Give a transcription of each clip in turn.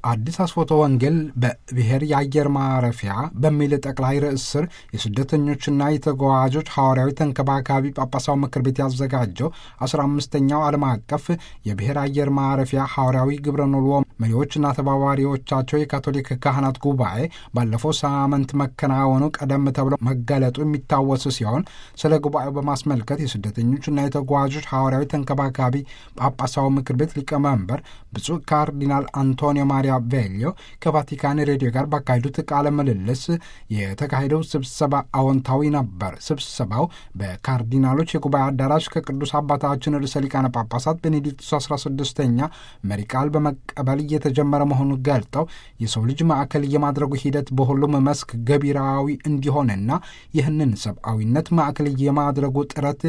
አዲስ አስፎቶ ወንጌል በብሔር የአየር ማረፊያ በሚል ጠቅላይ ርዕስ ስር የስደተኞችና የተጓዦች ሐዋርያዊ ተንከባካቢ ጳጳሳዊ ምክር ቤት ያዘጋጀው አስራ አምስተኛው ዓለም አቀፍ የብሔር አየር ማረፊያ ሐዋርያዊ ግብረ ኖልዎ መሪዎችና ተባባሪዎቻቸው የካቶሊክ ካህናት ጉባኤ ባለፈው ሳምንት መከናወኑ ቀደም ተብሎ መገለጡ የሚታወስ ሲሆን ስለ ጉባኤው በማስመልከት የስደተኞችና የተጓዦች ሐዋርያዊ ተንከባካቢ ጳጳሳዊ ምክር ቤት ሊቀመንበር ብፁዕ ካርዲናል አንቶኒዮ ማሪያ ቬሊዮ ከቫቲካን ሬዲዮ ጋር ባካሄዱት ቃለ ምልልስ የተካሄደው ስብሰባ አዎንታዊ ነበር። ስብሰባው በካርዲናሎች የጉባኤ አዳራሽ ከቅዱስ አባታችን ርዕሰ ሊቃነ ጳጳሳት ቤኔዲክቱስ 16ኛ መሪ ቃል በመቀበል እየተጀመረ መሆኑን ገልጠው የሰው ልጅ ማዕከል የማድረጉ ሂደት በሁሉም መስክ ገቢራዊ እንዲሆንና ይህንን ሰብአዊነት ማዕከል የማድረጉ ጥረት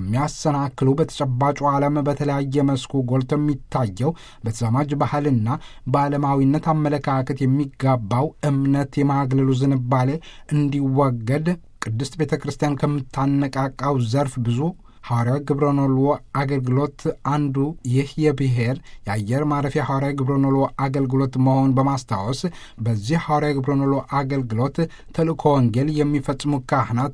የሚያሰናክሉ በተጨባጩ ዓለም በተለያየ መስኩ ጎልቶ የሚታየው በተዛማጅ ባህልና በዓለማዊነት አመለካከት የሚጋባው እምነት የማግለሉ ዝንባሌ እንዲወገድ ቅድስት ቤተ ክርስቲያን ከምታነቃቃው ዘርፍ ብዙ ሐዋርያዊ ግብረኖልዎ አገልግሎት አንዱ ይህ የብሔር የአየር ማረፊያ ሐዋርያዊ ግብረኖልዎ አገልግሎት መሆኑን በማስታወስ በዚህ ሐዋርያዊ ግብረኖልዎ አገልግሎት ተልእኮ ወንጌል የሚፈጽሙ ካህናት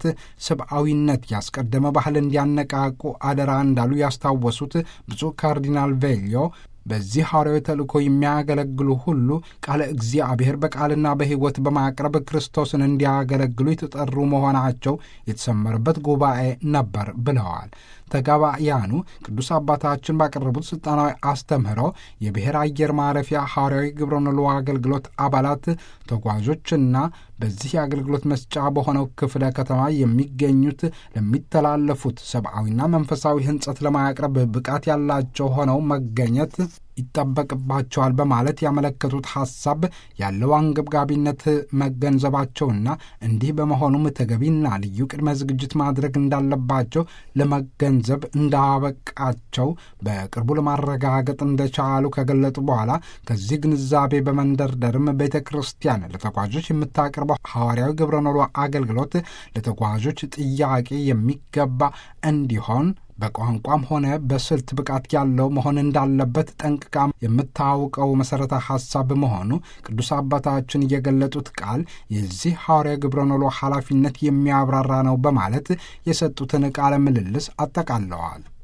ሰብአዊነት ያስቀደመ ባህል እንዲያነቃቁ አደራ እንዳሉ ያስታወሱት ብፁዕ ካርዲናል ቬሊዮ በዚህ ሐዋርያዊ ተልእኮ የሚያገለግሉ ሁሉ ቃለ እግዚአብሔር በቃልና በሕይወት በማቅረብ ክርስቶስን እንዲያገለግሉ የተጠሩ መሆናቸው የተሰመረበት ጉባኤ ነበር ብለዋል። ተጋባያኑ ቅዱስ አባታችን ባቀረቡት ስልጣናዊ አስተምህሮ የብሔር አየር ማረፊያ ሐዋርያዊ ግብረኖልዎ አገልግሎት አባላት ተጓዦችና በዚህ የአገልግሎት መስጫ በሆነው ክፍለ ከተማ የሚገኙት ለሚተላለፉት ሰብአዊና መንፈሳዊ ሕንጸት ለማቅረብ ብቃት ያላቸው ሆነው መገኘት ይጠበቅባቸዋል በማለት ያመለከቱት ሐሳብ ያለው አንገብጋቢነት መገንዘባቸውና እንዲህ በመሆኑም ተገቢና ልዩ ቅድመ ዝግጅት ማድረግ እንዳለባቸው ለመገንዘብ እንዳበቃቸው በቅርቡ ለማረጋገጥ እንደቻሉ ከገለጡ በኋላ ከዚህ ግንዛቤ በመንደርደርም ቤተ ክርስቲያን ለተጓዦች የምታቀርበው ሐዋርያዊ ግብረኖልዎ አገልግሎት ለተጓዦች ጥያቄ የሚገባ እንዲሆን በቋንቋም ሆነ በስልት ብቃት ያለው መሆን እንዳለበት ጠንቅቃ የምታውቀው መሠረተ ሐሳብ መሆኑ ቅዱስ አባታችን የገለጡት ቃል የዚህ ሐዋርያ ግብረኖልዎ ኃላፊነት የሚያብራራ ነው በማለት የሰጡትን ቃለ ምልልስ አጠቃለዋል።